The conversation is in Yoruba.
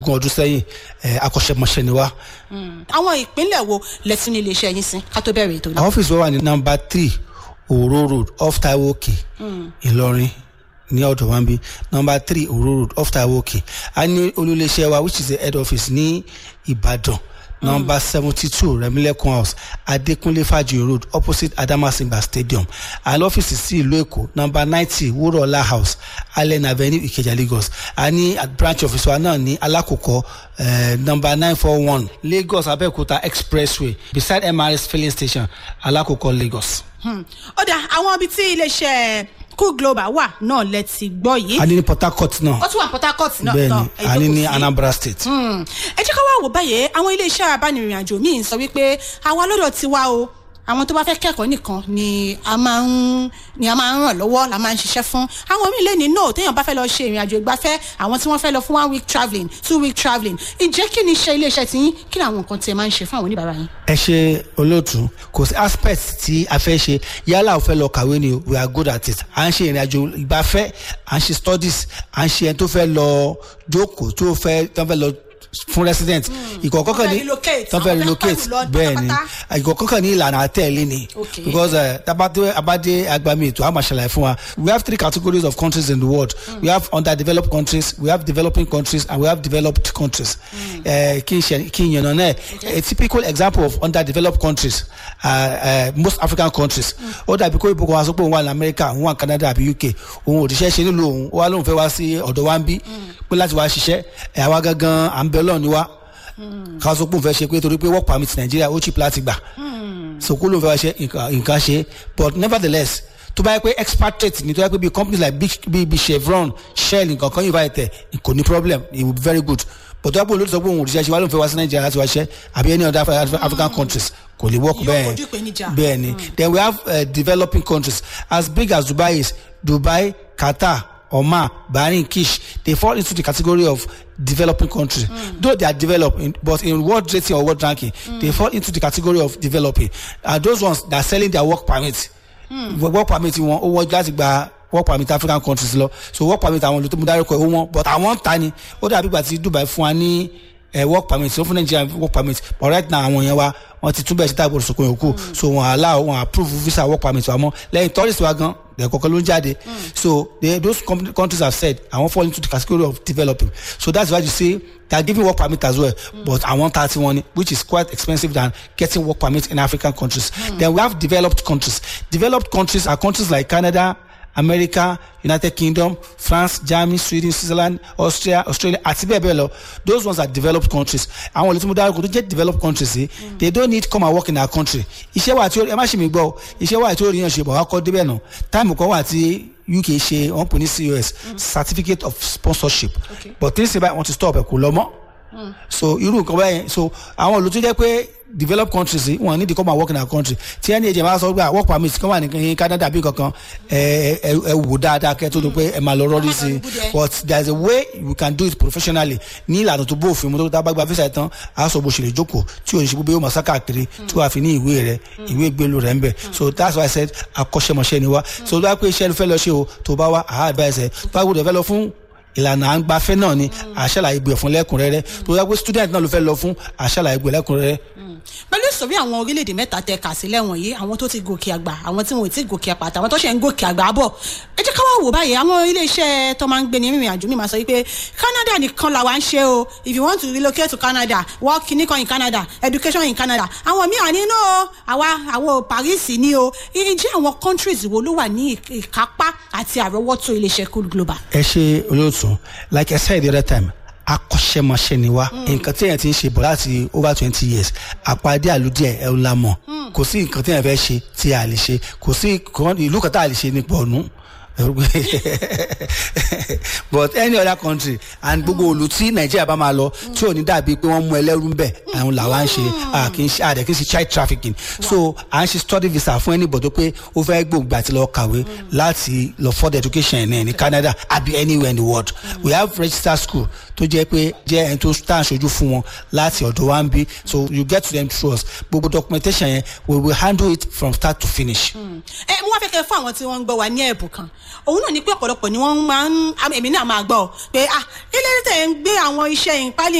ogún ọdún sẹ́yìn akọ́ṣẹ́mọṣẹ́ ni wá. àwọn ìpínlẹ̀ wo lẹ́sìn ilé iṣẹ́ yín sí ká tó bẹ̀rẹ̀ ètò náà. àwọn ọ́fíìsì wa wà ní nọ́mbà three òró road off taiwo òkè ìlọrin ní ọ̀dọ̀ wa ń bí nọ́mbà three òró road off taiwo òkè a ní olúléeṣẹ́ wa which is the head office ní ìbàdàn number seventy two remilekun house adekunle faji road opposite adamasimba stadium and ọ́fíìsì sí ìlú èkó number ninety wúrọ̀lá house allen avenue ìkẹjà lagos a ní branch office wa náà ní alákòókò uh, number nine four one lagos abẹ́òkúta expressway beside mrs filling station alákòókò lagos. ó dà àwọn ibi tí iléeṣẹ́ cool global wà náà lẹ ti gbọ́ yìí. a ní ní port harcourt náà ó tún wà port harcourt náà. bẹ́ẹ̀ni a ní ní anambra state. ẹ jẹ́ ká wá wò báyìí àwọn iléeṣẹ́ abánirìn àjò míì sọ wípé àwa lọ́dọ̀ ti wá o àwọn tó bá fẹ́ kẹ́kọ̀ọ́ nìkan ni a máa ń ni a máa ń ràn lọ́wọ́ la máa ń ṣiṣẹ́ fún àwọn míì lè ní no téèyàn bá fẹ́ lọ ṣe ìrìn àjò ìgbafẹ́ àwọn tí wọ́n fẹ́ lọ fún one week travelling two week travelling ǹjẹ́ kí ni iṣẹ́ iléeṣẹ́ ti yín kí ni àwọn nǹkan tí ẹ máa ń ṣe fún àwọn oníbàárà yín. ẹ ṣe olóòtú kò sí aspect tí a fẹ́ ṣe yálà ò fẹ́ lọ kàwé ni we are good at it à ń ṣe ìrìn àjò ìgbafẹ́ à ń ṣe studies à ń ṣe ẹni tó fẹ́ lọ jókòó tó fẹ́ tó fẹ́ lọ fún resident ìkọ̀ọ̀kan kan ní tó fẹ́ relocate bẹ́ẹ̀ ni ìkọ̀ọ̀kan kan ní ìlànà àtẹ̀lé ni because tabate abade agbami ètò àmà ṣàlàyé fún wa we have three categories of countries in the world mm. we have underdeveloped countries we have developing countries and we have developed countries kí n ṣe kí n yànnà náà a typical example of underdeveloped countries uh, uh, most african countries ó dàbí kó ìbùkún wa sọ pé òun wà ní america òun wà ní canada àbí uk òun òdìṣẹ́ ṣe nílùú òun ó wá lóun fẹ́ wá sí ọ̀dọ̀ wa ń bí pé láti wá ṣiṣẹ́ ẹ̀ àwa gangan à ń bẹ ọlọ́run ni wá ká sọ pé òun fẹ́ ṣe pé torí pé work permit nàìjíríà ó cheap láti gbà so kó lóun fẹ́ wá ṣe nǹkan ṣe but nevertheless tó bá yẹ pé expatriate ni tó yẹ pé bí companies like big big big chevron shell nǹkan kan yóò bá yẹ tẹ kò ní problem it will be very good but tó yẹ pé olóòtú sọ pé òun òrìṣẹ́ ṣe wá lóun fẹ́ wá sí nàìjíríà láti wá ṣe àbí any other african countries kò lè work bẹ́ẹ̀ bẹ́ẹ̀ ni then we have uh, developing countries as big as dubai is dubai qatar Oman, Bahrain, Kish, they fall into the category of developing countries. Mm. Though they are developing, but in world rating or world ranking, mm. they fall into the category of developing. And those ones that are selling their work permit, mm. work permit wọn ó wọ́n láti gba work permit African countries lọ. So work permit àwọn olùtọ́ mo dárúkọ ó wọ́n but àwọn ń ta ni ó dàbí ìgbà tí Dubai fún wa ní uh, work permit so fún Nigeria work permit but right now àwọn yẹn wa wọ́n ti túbẹ̀ sí táàbù òṣùkò yòókù so wọ́n allow wọ́n approve visa work permit wa mọ́ lẹ́yìn tourist wa gan ẹ̀kọ́kọ́ ló ń jáde so they, those countries have said àwọn fall into the category of developing so that's why you say they are giving work permit as well mm. but àwọn thirty one which is quite expensive than getting work permit in African countries mm. then we have developed countries developed countries are countries like Canada America United Kingdom France Germany Sweden Switzerland Austria Australia àti bẹ́ẹ̀ bẹ́ẹ̀ lọ those ones are developed countries àwọn olùtúmọ̀ dárúkọ tó jẹ́ developed countries yìí mm. they don't need come and work in our country iṣẹ́ wa tí ó ẹ má ṣe mi gbọ́ iṣẹ́ wa tí ó rí yàn ṣe bọ̀ wá kọ́ débẹ̀ nù táìmù kan wà tí uk ṣe wọn pè ní cos certificate of sponsorship okay. but tí ń ṣe báyìí wọn ti stop ẹ kò lọ mọ́ so irú nǹkan báyẹn so àwọn olùtú jẹ́ pé developed countries wọn need to come and work in our country tí ẹni ẹ̀jẹ̀ máa sọ pé work permit kan wà ní Canada bí kankan ẹ ẹ ẹ wò dáadáa kẹ́ tó tó pé ẹ máa lọ rọ́ọ̀dì sí i but there is a way you can do it professionally ní ìlànà tó bófin mu tó tá a bá gba visa tán a sọ bó ṣe lè jókòó tí o ní ṣe gbogbo yóò máa sá káàkiri tí wàá fi ní ìwé rẹ ìwé gbélu rẹ ń bẹ so that's why I said akọ́ṣẹ́mọṣẹ́ ni wá so tó bá pé iṣẹ́ fẹ́ lọ ṣe o tó bá wá àá advice ẹ tó bá gbọdọ̀ fẹ́ lọ fún ìlànà à ń gbafẹ́ náà ni àṣàlàyé gbé fún lẹ́kùnrẹ́rẹ́ tó yẹ pé student náà ló fẹ́ lọ fún àṣàlàyé gbé lẹ́kùnrẹ́rẹ́. pẹ̀lú ìsọ̀rí àwọn orílẹ̀-èdè mẹ́ta tẹ kà sílẹ̀ wọ̀nyí àwọn tó ti gòkè àgbà àwọn tí wọn ò tí gòkè àpàtà àwọn tó ṣe ń gòkè àgbà bọ̀ ẹ jẹ́ ká wá wò báyìí àwọn ilé-iṣẹ́ tó máa ń gbé ní ìrìn àjò mi máa sọ wípé Canada nìkan làwa ń ṣe o if you want to relocate to Canada work nìkan in Canada education in Canada àwọn míì àní náà àwa àwọn Paris ni o ǹjẹ́ àwọn countries wo ló wà ní ìkápá àti àrọ́wọ́tó ilé-iṣẹ́ Cool Global. ẹ ṣe olóòtú like I said the other time akọ́ṣẹ́mọṣẹ́ ni wá nǹkan tí èèyàn ti ń ṣe bọ̀ láti over twenty years àpàdé àlùdíẹ̀ ẹ̀ ń la mọ̀ kò sí nǹkan tí èèyàn fẹ́ ṣe tí a lè ṣe kò sí ìlú kan tá a lè ṣe nípa ọ̀nù but any other country and gbogbo olú tí nàìjíríà bá máa lọ tí ò ní dàbí pé wọ́n mú ẹlẹ́rú ń bẹ̀ àwọn làwa ń ṣe kì í ṣe àdẹ kì í ṣe child trafficking so à ń ṣe study visa fún anybody pé ó fẹ́ gbòǹgbà àti lọ kàwé láti lọ further education ẹ̀ ní Canada àbí anywhere in the world we have registered school tó jẹ́ pé jẹ́ ẹni tó tá à ń ṣojú fún wọn láti ọ̀dọ̀ wa ń bí so you get to them through us gbogbo documentation yẹn we will handle it from start to finish. ẹ mo wá fẹ́ kẹ́ fún àwọn tí wọ́n ń gbọ́ wa ní ẹ̀bùn kan òun náà ni pé ọ̀pọ̀lọpọ̀ ni wọ́n máa ń èmi náà máa gbọ́ pé ah ilé tẹ̀ ń gbé àwọn iṣẹ́ ìpálí